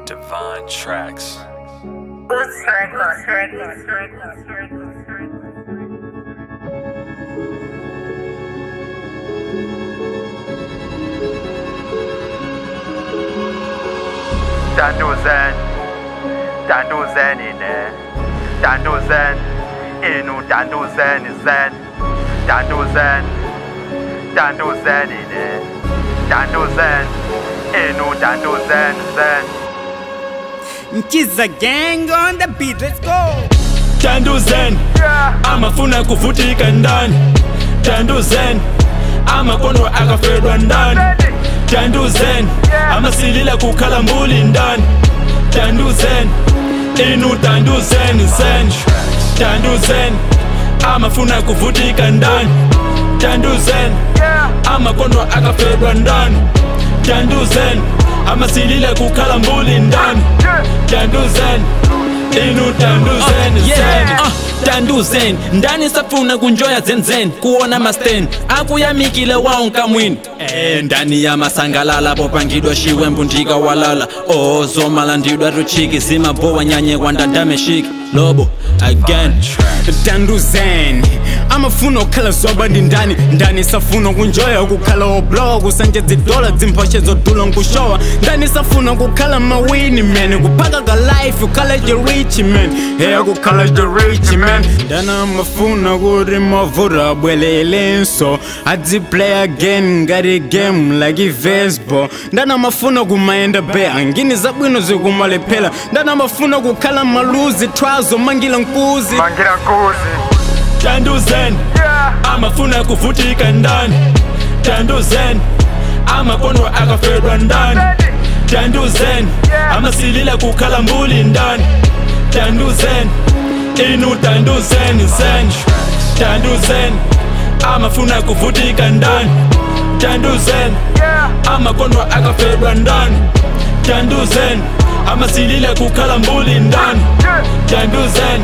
Divine Tracks. Boots Records, Records, Records, Records, Records. Danduzen, Danduzen ine, Danduzen, inu Danduzen zen, Danduzen, Danduzen ine, Danduzen, inu Danduzen zen. Nkiza gang on the beat, let's go. Danduzen amafuna kuvutika ndani Danduzen amakondwa akafedwa ndani Danduzen amasilila kukhala mbuli ndani Danduzen inu Danduzen zen Danduzen amafuna kuvutika ndani Danduzen amakondwa akafedwa ndani Danduzen amasilila kukhala mbuli ndani Danduzen inu Danduzen zen Danduzen ndani safuna kunjoya zenzen kuona masten akuyamikile waonka mwini Eh, ndani ya masangalala popangidwa shiwembu ndika walala oh zomala ndidwa ruchiki zimabowa nyanye kwandandameshiki lobo again Danduzen amafuna okhala zoba ndi ndani ndani safuna kunjoya kukhala oblowa kusanje zidola dzimphoshe zodula nkushowa ndani safuna kukhala mawini man kuphaka ka life ukhala je rich man hey kukhala je rich man ndani amafuna kuti mavuto abwelelenso adziplay again ngati game like i-baseball ndani amafuna kumayenda be angini zabwino zikumalephera ndani amafuna kukhala maluzi twazo mangila nkuzi Mangira kuzi, Danduzen amafuna kuvutika ndani Danduzen amakondwa akafedwa ndani Danduzen amasilila kukhala mbuli ndani Danduzen inu Danduzen zen Danduzen amafuna kuvutika ndani Danduzen amakondwa akafedwa ndani Danduzen amasilila kukhala mbuli ndani Danduzen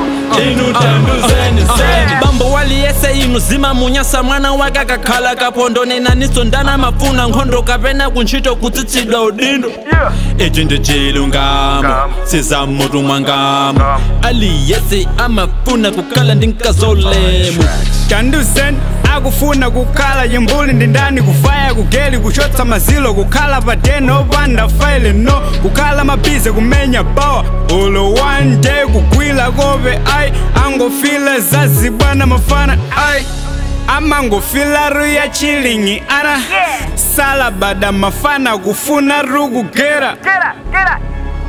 inu Danduzen zen bambo waliyese inu zimamunyasa mwana wake akakhala kapondo nenaniso ndana mafuna nkhondo kapena kuntchito kutsitsidwa udindo ichi ndi chilungamo sizamutumwa ngamo aliyese amafuna kukhala ndi nkazolemu Danduzen akufuna kukhala yimbuli ndi ndani kufaya kugeli kuchotsa mazilo kukhala padeno opanda faile no kukhala mabize kumenya bawa ulo one day kugwila kope ai angofila zazibwana mafana ai amangofila ruya chilingi ana salabada mafana kufuna rukugera get up, get up.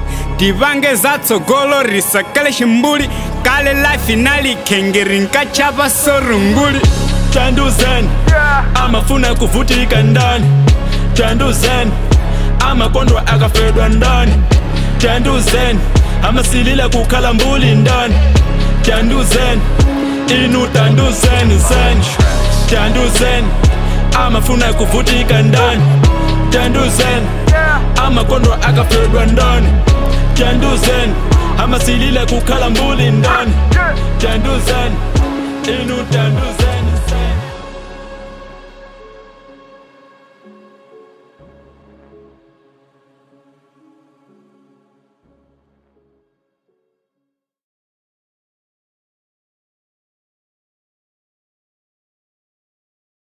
tivange zatsogolo risakale ximbuli kale life inalikhengeri nkachapa sorunguli Danduzen amafuna kuvutika ndani Danduzen amakondwa akafedwa ndani Danduzen amasilila kukhala mbuli ndani Danduzen inu Danduzen zen Danduzen amafuna kuvutika ndani Danduzen amakondwa akafedwa ndani Danduzen amasilila kukhala mbuli ndani Danduzen inu Danduzen